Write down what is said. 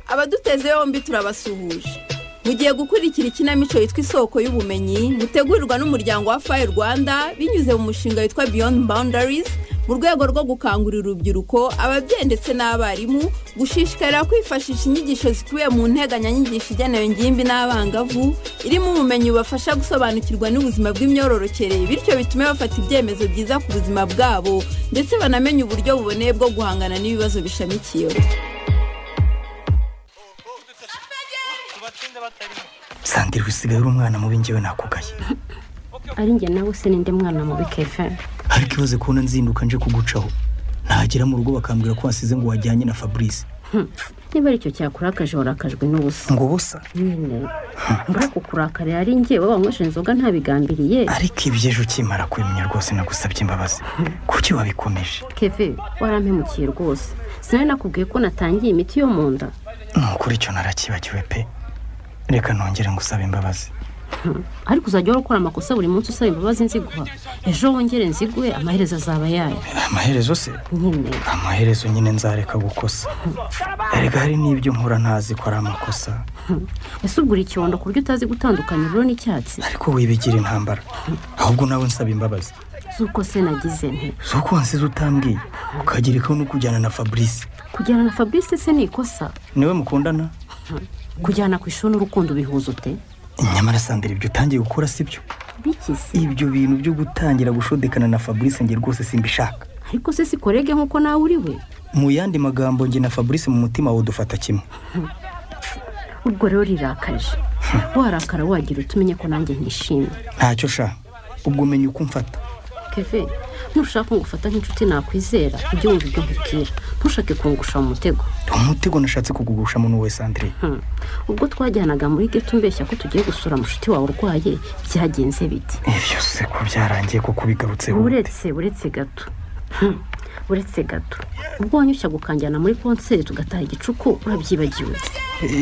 ababiteze yombi turabasuhuje mugiye gukurikira ikinamico yitwa isoko y'ubumenyi gutegurirwa n'umuryango wa fayi rwanda binyuze mu mushinga witwa beyond boundaries mu rwego rwo gukangurira urubyiruko ababyeyi ndetse n'abarimu gushishikarira kwifashisha inyigisho zikubiye mu nteganyanyigisho igenewe ingimbi n'abangavu irimo ubumenyi bubafasha gusobanukirwa n'ubuzima bw'imyororokere bityo bitume bafata ibyemezo byiza ku buzima bwabo ndetse banamenye uburyo buboneye bwo guhangana n'ibibazo bishamikiyeho sandire usigaye uri umwana mubi ngewe nakugaye ari njye nawe sininde mwana mubi kevin ariko ibaze kubona nzinduka nje kugucaho nagera mu rugo bakambwira ko wasize ngo wajyanye na fabrice niba aricyo cyakurakaje warakajwe n'ubusa ngo busa nyine mbura kukurakara ari njye wowe wanywesha inzoga ntabigambiriye ariko ibyo ejo ukimara kubimenya rwose nagusabye imbabazi kuki wabikomeje keve warampemukiye rwose sinari nakubwiye ko natangiye imiti yo mu nda ni ukuri icyo narakibagiwe pe reka nongere ngusabe imbabazi ariko uzajya uhora ukora amakosa buri munsi usaba imbabazi nziguha ejo wongere nziguhe amaherezo azaba yayo amaherezo se nyine amaherezo nyine nzareka gukosa erega hari n'ibyo nkora ntazi ko ari amakosa ese ugura icyondo ku buryo utazi gutandukanya ubururu n'icyatsi ariko wibigira intambara ahubwo nawe nsaba imbabazi z'uko se nagize nti z'uko wansize utambwiye ukagira ikawe no kujyana na fabrice kujyana na fabrice se ni ikosa niwe mukundana kujyana ku ishuri n'urukundo ubihuza ute nyamara sandire ibyo utangiye gukora si byo bikise ibyo bintu byo gutangira gushodekana na fabrice nge rwose simbishaka ariko se si korege nk'uko nawe uri we mu yandi magambo nge na fabrice mu mutima wawe dufata kimwe ubwo rero rirakaje warakara wagira utumenye ko nanjye ntishimye ntacyo shaka ubwo umenya uko umfata keve nushaka ngo ufata nk'inshuti nakwizera ujye wumva ibyo nkubwira ntushake kungusha mu mutego umutego nashatse kugugusha muntu we sandire Hmm. ubwo twajyanaga muri geto umbeshya ko tugiye gusura mushiti wawe urwaye byagenze biti ibyo se ko byarangiye ko kubigarutseho uretse uretse gato Hmm. uretse gato ubwo wanyushya gukanjyana muri konseri tugataha igicuku urabyibagiwe